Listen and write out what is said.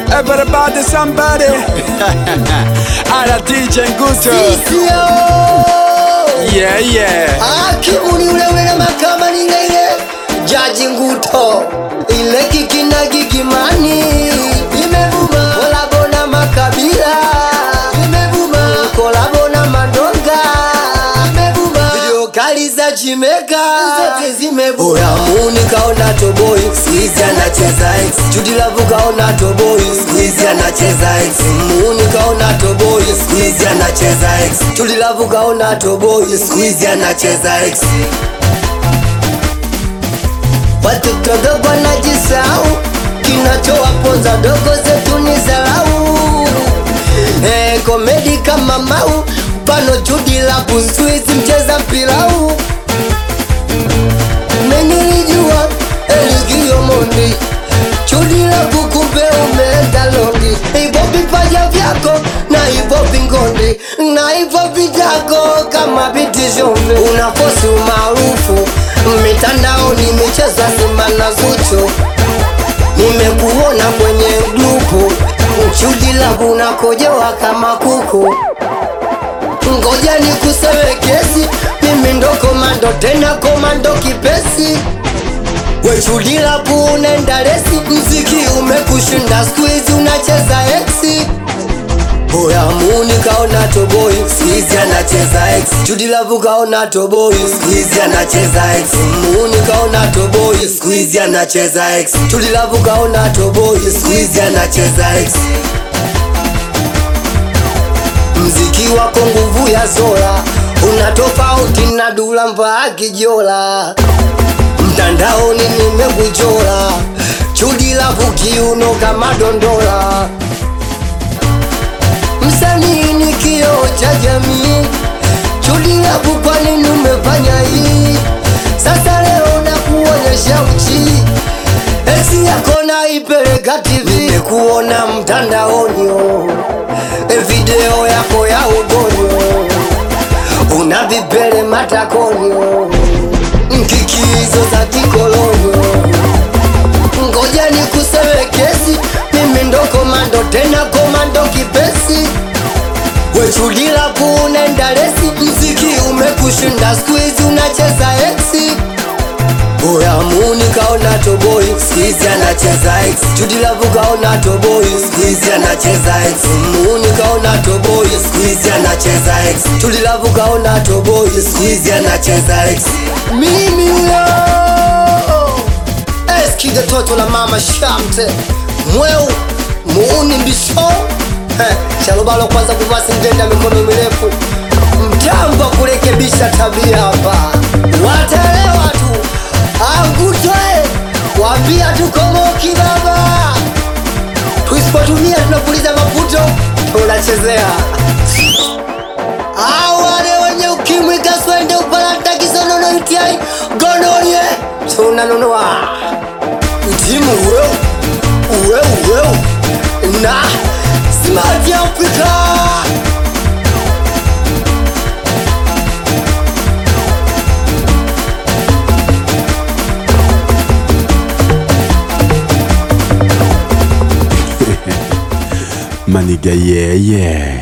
Everybody somebody Ala DJ Nguto Sio Yeah yeah Hakimu ni ule ule na mahakama ni ile ile Jaji Nguto ile kiki na gigimani imevuma kolabo na makabila imevuma kolabo na mandonga imevuma video kali za Jimeka zote zimevuma Oya Muni kaona toboi squeeze anacheza X Judy Love kaona toboi squeeze anacheza X Muni kaona toboi squeeze anacheza X Judy Love kaona toboi squeeze anacheza X Watoto dogo wanajisahau, kinachowaponza dogo zetu ni dharau. Eh, komedi kama mau pano Judi la kusuizi mcheza pilau Menilijua Eligio Mondi Judi la kukumbe umeenda londi Hivyo vipaja vyako na hivyo vingondi na hivyo vitako kama bitishombe Unafosi umaarufu mitandaoni michezo Simba na Zuchu Nimekuona kwenye grupu Judi la unakojoa kama kuku Ngoja ni kuseme kesi, mimi ndo komando tena komando kipesi. Wechudila kuunenda resi, mziki umekushinda squeeze unacheza exi. Oya Muni kaona toboi, squeeze anacheza X. Judy Love kaona toboi, squeeze anacheza X. Muni kaona toboi, squeeze anacheza X. Judy Love kaona toboi, squeeze anacheza X. Mziki wako nguvu ya Zola, una tofauti na Dula Mbaa Kijola. Mtandaoni nimekuchora, Judi Love kiuno kama dondola. Msanii ni kioo cha jamii, Judi Love kwa nini umefanya hii? Sasa leo nakuonyesha uchi Esi yako naipeleka TV Nimekuona mtandaoni oh. E video yako ya ugonyo Una vipele matakoni oh. Nkikizo za kikolonyo Ngoja ni kuseme kesi Mimi ndo komando tena komando kipesi Wechudila kuunenda resi Mziki umekushinda squeeze unacheza exi Oya Muni kaona toboi squeeze anacheza X Judy Love kaona toboi squeeze anacheza X Muni kaona toboi squeeze anacheza X Judy Love kaona toboi squeeze anacheza X Mimi huyo Eski the toto la mama shamte Mweu muuni mbisho Eh, Shalobalo kwanza kuvaa singenda mikono mirefu Mtambo wa kurekebisha tabia hapa Wataelewa tu Angutwe Wambia tukomoki baba Tusipotumia tunapuliza maputo Tunachezea Hao wale wenye ukimwi kaswende upalata kisonono UTI gonorie tunanunua Timu weu Weu weu Na Smart Africa Maniga yeah yeah